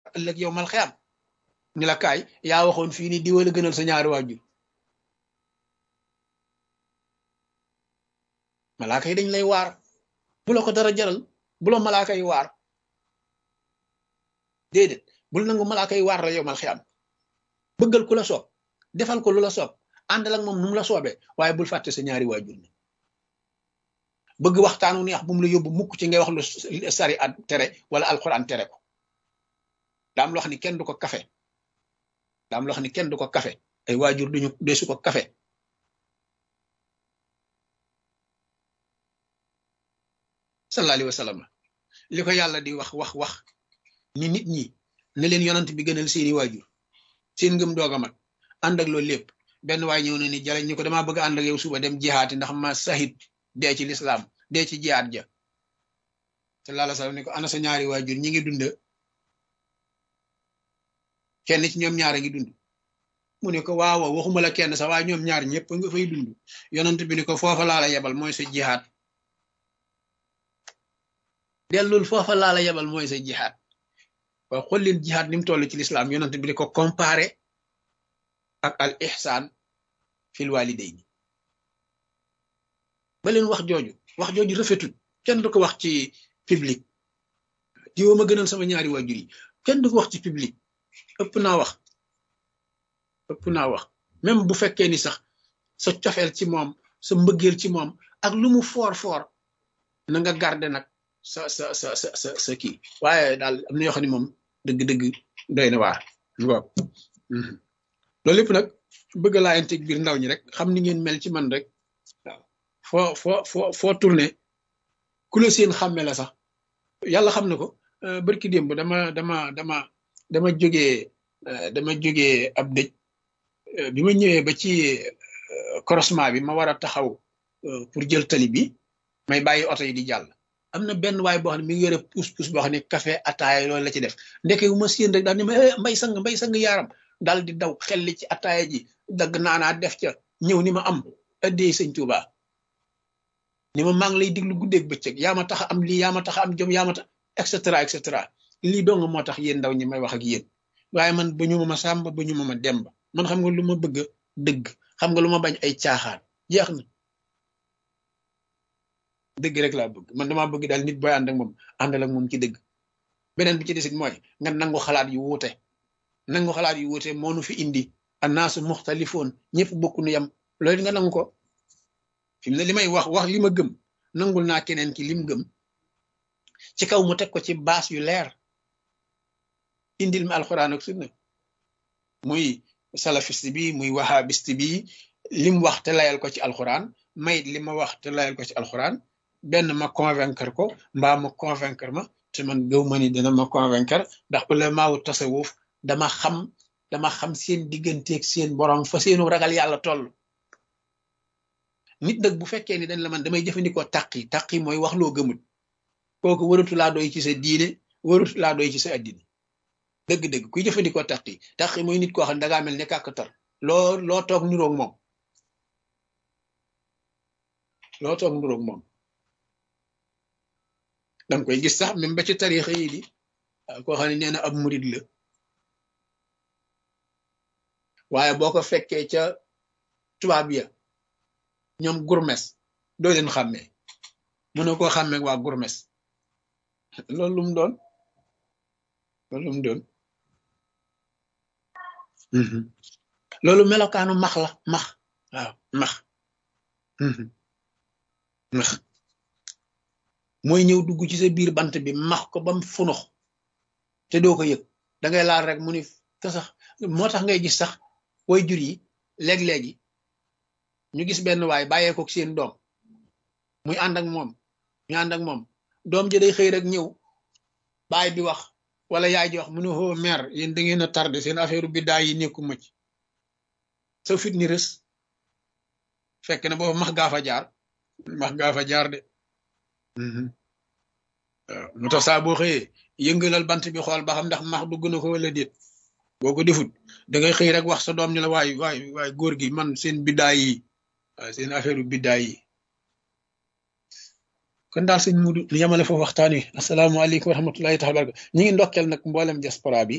ëllëg yow mal xiyam ni la kaay yaa waxoon fii ni diwa la gënal sa ñaari waajur malaaka yi dañ lay waar bu la ko dara jaral bu la malaaka yi waar déedéet bul nangu malaaka yi waar la yow mal xiyam bëggal ku la soob defal ko lu la soob àndal ak moom nu mu la soobee waaye bul fàtte sa ñaari waajur ni bëgg waxtaanu neex bu mu la yóbbu mukk ci ngay wax lu sari at tere wala alxuraan tere ko daam loo xam ni kenn du ko kafe daam loo xam ni kenn du ko kafe ay waajur duñu desu ko kafe sallallahu alayhi wa sallam li ko yàlla di wax wax wax ni nit ñi ne leen yonant bi gënal seeni waajur seen ngëm doog a mat ànd ak loolu lépp benn waay ñëw na ni jaleñ ñu ko damaa bëgg ànd ak yow suba dem jihaati ndax ma sahit dee ci lislaam dee ci jihaat ja sallallahu alayhi wa sallam ni ko ana sa ñaari waajur ñi ngi dund kenn ci ñoom ñaar a ngi dund mu ne ko waaw waxuma la kenn sax waaye ñoom ñaar ñëpp nga fay dund yonent bi ni ko foofa laa la yebal mooy sa jihaat dellul foofa laa la yebal mooy sa jihaat waaye xool leen jihaat ni mu toll ci lislaam yonent bi di ko comparé ak al ihsaan fil walidayni ba leen wax jooju wax jooju rafetul kenn du ko wax ci public diwa ma gënal sama ñaari waajur yi kenn du ko wax ci public ëpp naa wax ëpp naa wax même bu fekkee ni sax sa cofeel ci moom sa mbëggeel ci moom ak lu mu foor foor na nga garde nag sa sa sa sa sa sa kii waaye daal am na yoo xam ne moom dëgg-dëgg doy na waar waaw loolu lépp nag bëgg laa integ biir ndaw ñi rek xam ni ngeen mel ci man rek waaw foo foo foo foo tourné ku la seen xàmme la sax yàlla xam na ko barki démb dama dama dama dama jógee dama jógee ab dëj bi ma ñëwee ba ci croisement bi ma war a taxaw pour jël tali bi may bàyyi oto yi di jàll am na benn waay boo xam ne mi ngi yore puus-puus boo xam ne café ataaya loolu la ci def ndeke wu ma séen rek daal ni ma mbay sang mbay sang yaaram daal di daw xel li ci ataaya ji dagg naanaa def ca ñëw ni ma am addee sëñ Tuuba ni ma maa ngi lay diglu guddeeg bëccëg yaa ma tax am lii yaa ma tax am jom yaa ma tax et cetera et cetera lii dong moo tax yéen ndaw ñi may wax ak yéen waaye man ba ñu ma ma sàmba ba ñu ma ma demba man xam nga lu ma bëgg dëgg xam nga lu ma bañ ay caaxaan jeex na dëgg rek laa bëgg man damaa bëgg daal nit booy ànd ak moom àndal ak moom ci dëgg beneen bi ci desit mooy nga nangu xalaat yu wuute nangu xalaat yu wuute moo nu fi indi annaasu muxtalifoon ñëpp bokku nu yam loolu nga nangu ko fi mu ne li may wax wax li ma gëm nangul naa keneen ki lim gëm ci kaw mu teg ko ci baas yu leer indil ma alxuraan ak sunna muy salafiste bi muy wahabiste bi lim wax te layal ko ci alxuraan mayit li ma wax te layal ko ci alxuraan benn ma convaincre ko mbaa ma convaincre ma te man gëw ma ni dina ma convaincre ndax ulamaawu tasawuf dama xam dama xam seen digganteeg seen borom fa seenu ragal yàlla toll nit nag bu fekkee ni dañ la man damay jëfandikoo taqi taqi mooy wax loo gëmut kooku waratu laa doy ci sa diine waratu laa doy ci sa addina dëgg-dëgg kuy jëfandikoo taqi taqi mooy nit koo xam ne dangaa mel ne kàkkatar loo loo toog niroog moom loo toog niroog moom danga koy gis sax même ba ci tarixa yi di koo xam ne nee na ab murid la waaye boo ko fekkee ca tubaab ya ñoom gurmes doo leen xàmmee mënoo koo xàmmee waa gurmes loolu lu mu doon loolu lu mu doon loolu melokaanu max la max waaw max max mooy ñëw dugg ci sa biir bant bi max ko bam funux te doo ko yëg da ngay laal rek mu ni te sax moo tax ngay gis sax way jur yi léeg-léegi ñu gis benn waay bàyyee ko seen doom muy ànd ak moom ñu ànd ak moom doom ji day xëy rek ñëw baay bi wax wala yaay ji wax mu ne hoo mère yéen da ngeen a tardé seen affaire biddaa yi nekku mucc sa fit ni rës fekk na boobu max gaa fa jaar max gaa fa jaar de waaw mu tax saa boo xëyee yëngalal bant bi xool ba xam ndax max dugg na ko wala déet boo ko defut da ngay xëy rek wax sa doom ñu la waay waay waay góor gi man seen biddaa yi waaw seen affaire biddaa yi kon daal sëñ Mudu ñu yemale foofu waxtaan wi asalaamaaleykum wa rahmatullahi taala baraka ñi ngi ndokkeel nag mboolem diaspora bi